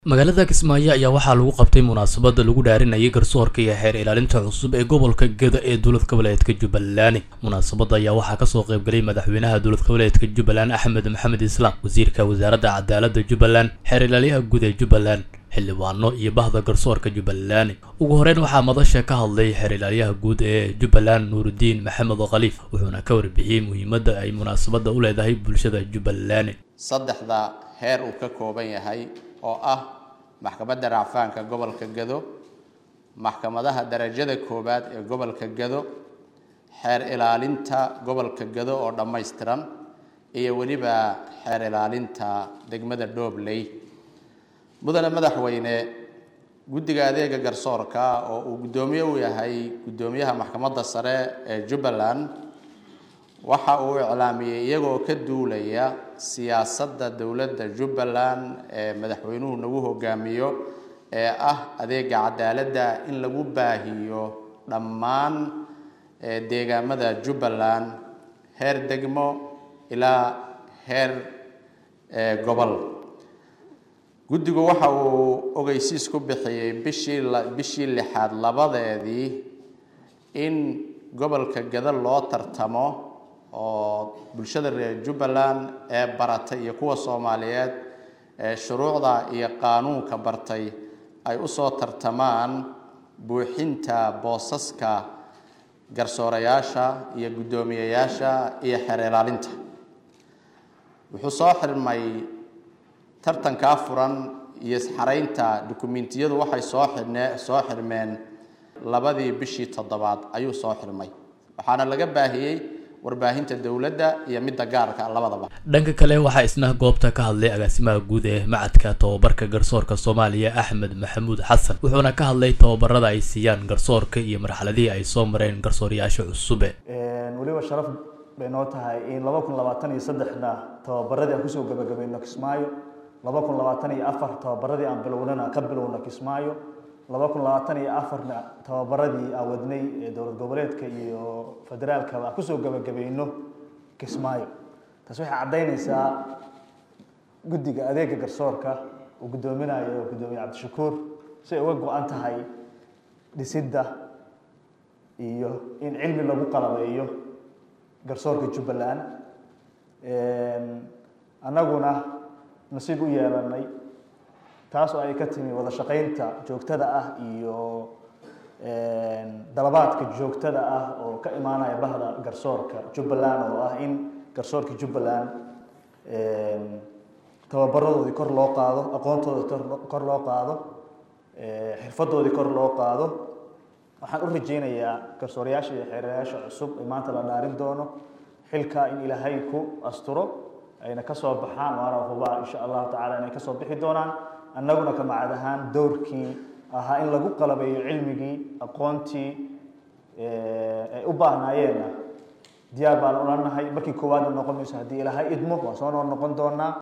magaalada kismaayo ayaa waxaa lagu qabtay munaasabada lagu dhaarinayay garsoorka iyo xeer ilaalinta cusub ee gobolka geda ee dowlad goboleedka jubbaland munaasabada ayaa waxaa kasoo qaybgalay madaxweynaha dowlad goboleedka jubbaland axmed maxamed islaam wasiirka wasaaradda cadaalada jubbaland xeer ilaaliyaha guud ee jubbaland xildhibaano iyo bahda garsoorka jubbaland ugu horeyn waxaa madasha ka hadlay xeer ilaaliyaha guud ee jubbaland nuurudiin maxamed khaliif wuxuuna ka warbixiyey muhiimadda ay munaasabada u leedahay bulshada jubbaland saddexda heer uu ka kooban yahay oo ah maxkamadda racfaanka gobolka gado maxkamadaha darajada koowaad ee gobolka gado xeer ilaalinta gobolka gado oo dhammaystiran iyo weliba xeer ilaalinta degmada dhobley mudane madaxweyne guddiga adeega garsoorka oo uu guddoomiye u yahay guddoomiyaha maxkamadda sare ee jubbaland waxa uu iclaamiyey iyagoo ka duulaya siyaasadda dowladda jubbaland ee madaxweynuhu nagu hogaamiyo ee ah adeega cadaaladda in lagu baahiyo dhammaan deegaamada jubbaland heer degmo ilaa heer gobol guddigu waxa uu ogeysiis ku bixiyey bishii bishii lixaad labadeedii in gobolka gada loo tartamo oo bulshada reer jubbaland ee baratay iyo kuwa soomaaliyeed ee shuruucda iyo qaanuunka bartay ay usoo tartamaan buuxinta boosaska garsoorayaasha iyo guddoomiyeyaasha iyo xeer ilaalinta wuxuu soo xirmay tartankaa furan iyo xaraynta dukumentiyadu waxay soo xirne soo xirmeen labadii bishii toddobaad ayuu soo xirmay waxaana laga baahiyey warbaahinta dowladda iyo midda gaarka labadaba dhanka kale waxaa isna goobta ka hadlay agaasimaha guud ee macadka tababarka garsoorka soomaaliya axmed maxamuud xasan wuxuuna ka hadlay tababarada ay siiyaan garsoorka iyo marxaladihii ay soo mareen garsooryaasha cusube weliba sharaf bay noo tahay in laba kun labaatan iyo saddexna tababaradii aan kusoo gabagabayno kismaayo laba kun labaatan iyo afar tababaradii aan bilownana ka bilowno kismaayo laba kun labaatan iyo afarna tababaradii aan wadnay ee dowlad goboleedka iyo federaalka aan kusoo gabagabayno kismaayo taas waxay caddaynaysaa guddiga adeega garsoorka uu guddoominayo guddoomiye cabdishakuur si ay uga go-an tahay dhisidda iyo in cilmi lagu qalabeeyo garsoorka jubbaland annaguna nasiib u yeelanay taas oo ay ka timi wada shaqaynta joogtada ah iyo dalabaadka joogtada ah oo ka imaanaya bahda garsoorka jubbaland oo ah in garsoorka jubbaland tababaradoodii kor loo qaado aqoontoodii kor loo qaado xirfadoodii kor loo qaado waxaan u rajeynayaa garsoorayaasha iyo xeerayaasha cusub ee maanta la dhaarin doono xilkaa in ilaahay ku asturo ayna kasoo baxaan waana hubaa insha allahu tacala inay kasoo bixi doonaan annaguna ka macad ahaan dowrkii ahaa in lagu qalabeeyo cilmigii aqoontii ay u baahnaayeenna diyaar baan ula nahay markii koowaadna noqon mayso haddii ilaahay idmo waan soo noor noqon doonaa